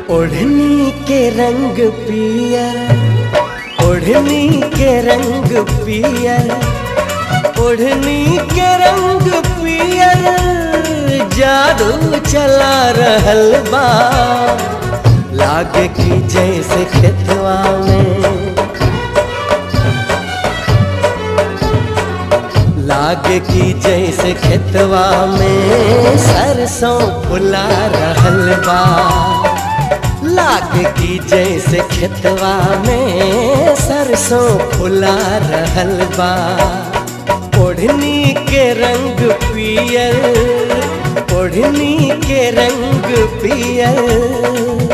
ओढ़नी के रंग पियर ओढ़नी के रंग पियर ओढ़नी के रंग पियर जादू चला रहल बा लागे की जैसे खेतवा में लागे की जैसे खेतवा में सरसों फुला रहल बा लागे की जैसे खेतवा में सरसों फुला रहल बा ओढ़नी के रंग पियर ओढ़नी के रंग पियर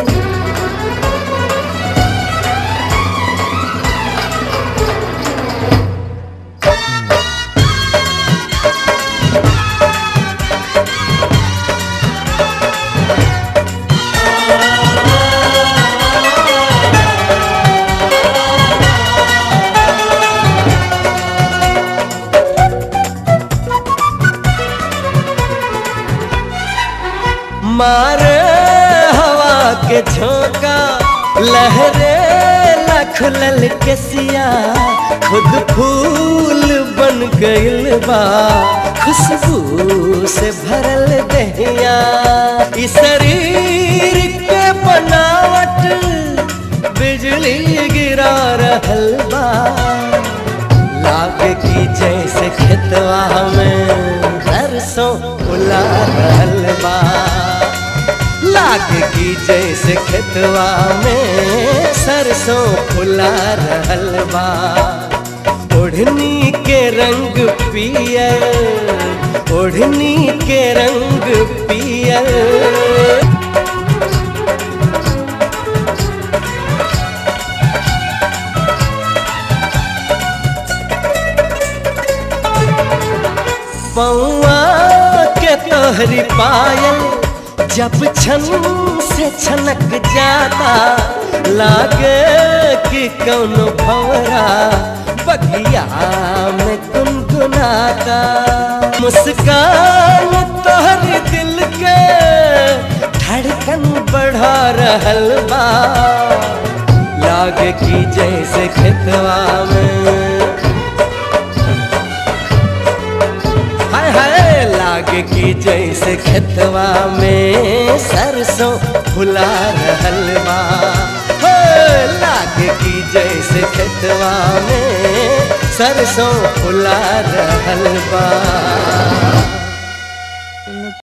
मारे हवा के झोंका लहरे लखलल के सिया खुद फूल बन गइल बा खुशबू से भरल दहिया इस शरीर के बनावट बिजली गिरा रहल बा लागे की जैसे खेतवा में सरसों फुला रहल बा लागे की जैसे खेतवा में सरसों फुला रहल बा ओढ़नी के रंग पियर ओढ़नी के रंग पियर पौआ के तोहरी पायल जब छन से छनक जाता लागे कि कौनो भवरा बगिया में गुनगुनाता मुस्कान तोहरी दिल के धड़कन बढ़ा रहल बा लागे कि जैसे खेतवा में हाय हाय लागे की जैसे खेतवा में सरसों फुला रहल बा हो लागे की जैसे खेतवा में सरसों फुला रहल बा